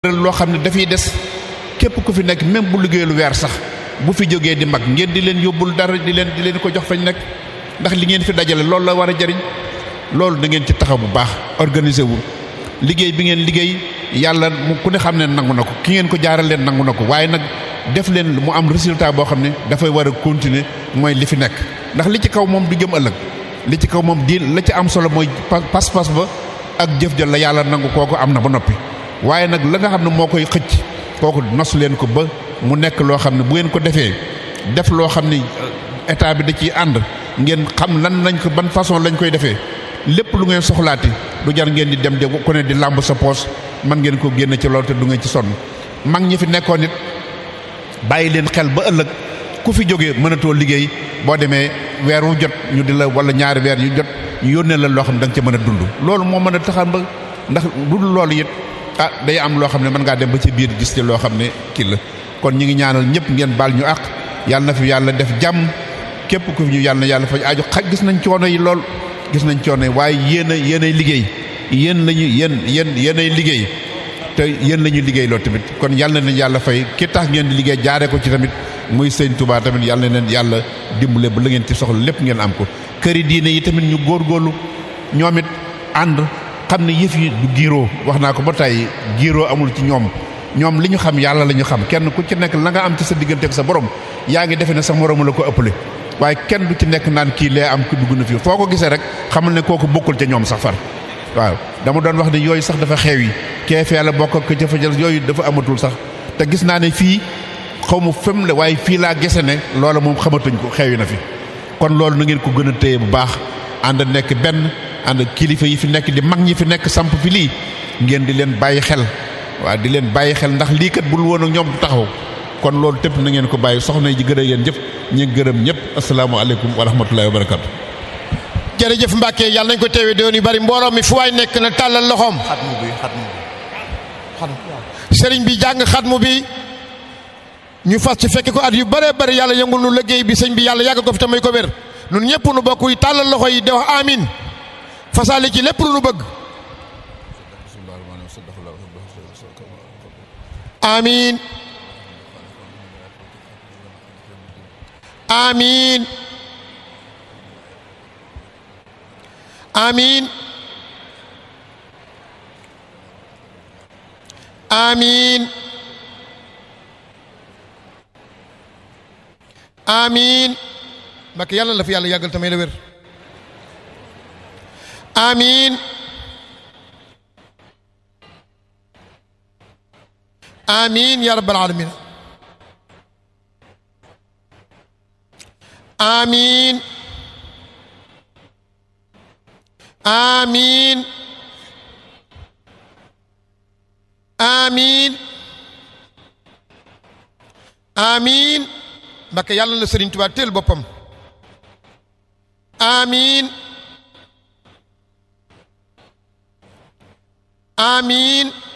loo xam ne dafay des képp ku fi nekk même bu liggéeyul weer sax bu fi jógee di mag ngeen di leen yóbbul dara di leen di leen ko jox fañ nekk ndax li ngeen fi dajale loolu la war a jariñ loolu da ngeen ci taxaw bu baax organiser wu liggéey bi ngeen liggéey yàlla mu ku ne xam ne nangu na ko ki ngeen ko jaaral leen nangu na ko waaye nag def leen mu am résultat boo xam ne dafay war a continuer mooy li fi nekk ndax li ci kaw moom du jëm ëllëg li ci kaw moom di la ci am solo mooy pas-pas ba ak jëf ja la yàlla nangu kooku am na ba noppi waaye nag la nga xam ne moo koy xëcc kooku nos leen ko ba mu nekk loo xam ne bu ngeen ko defee def loo xam ne état bi da ciy ànd ngeen xam lan lañ ko ban façon lañ koy defee lépp lu ngeen soxlaati du jar ngeen di dem de ku ne di làmb sa poos man ngeen ko génne ci loolu te du ngeen ci sonn mag ñi fi nekkoon it bàyyi leen xel ba ëllëg ku fi jógee mënatoo liggéey boo demee weer wu jot ñu di la wala ñaari weer yu jot ñu yónnee la loo xam ne da nga ca mën a dund loolu moo mën a taxan ba ndax du loolu it ah day am loo xam ne mën ngaa dem ba ci biir gis ci loo xam ne kii la kon ñu ngi ñaanal ñëpp ngeen baal ñu àq yàlla na fi yàlla def jàmm képp ku fi ñu yàlla na yàlla faj aju xaj gis nañ coono yi lool gis nañ coono yi waaye yéen a yéen ay liggéey yéen lañu yéen yéen yéen ay liggéey te yéen la ñuy liggéey loolu tamit kon yàlla na leen yàlla fay ki tax ngeen di liggéey jaaree ko ci tamit muy sëñ Touba tamit yàlla na leen yàlla dimbale ba la ngeen ci soxla lépp ngeen am ko këri diine yi tamit ñu góorgóorlu ñoom it ànd xam ne yëf yi du giiroo wax naa ko ba tey giiroo amul ci ñoom ñoom li ñu xam yàlla la ñu xam kenn ku ci nekk la nga am ci sa diggante ak sa borom yaa ngi defe ne sa moromu la ko ëppale waaye kenn du ci nekk naan kii lee am ku dugg na fii foo ko gisee rek xamal ne kooku bokkul ca ñoom sax far waaw dama doon wax ne yooyu sax dafa xew yi kee fee la bokk ak ca jël yooyu dafa amatul sax te gis naa ne fii xaw ma fem la waaye fii laa gese ne loola moom xamatuñ ko xew yi na fi kon loolu na ngeen ko gën a téye bu baax ànd nekk benn ànd kilifa yi fi nekk di mag ñi fi nekk samp fi lii ngeen di leen bàyyi xel waaw di leen bàyyi xel ndax lii kat bul woon ak ñoom du taxaw kon loolu tépp na ngeen ko bàyyi soxna yi gën a yéen jëf ñu gërëm ñëpp asalaamaaleykum wa rahmatullahi wa barakatu jërëjëf Mbacke yàlla nañ ko teewee doon yu bari mbooloo mi fu waay nekk na tàllal loxoom. xatmu bi xatmu xatmu sëriñ bi jàng xatmu bi ñu fas ci fekk ko at yu bëree bëri yàlla yëngul nu liggéey bi sëñ bi yàlla yàgg ko fi tamay ko wér nun ñëpp nu bokk yi tàllal loxo yi di wax amin fasaale ci lépp lu nu bëgg. amin amin amin amin amin Mbacke yàlla la fi yàlla yàggal tamay la wér amin amin ya rabbal alamin amin amin amin amin Mbacke yàlla la Sëriñ Tuubaa teel boppam amin amin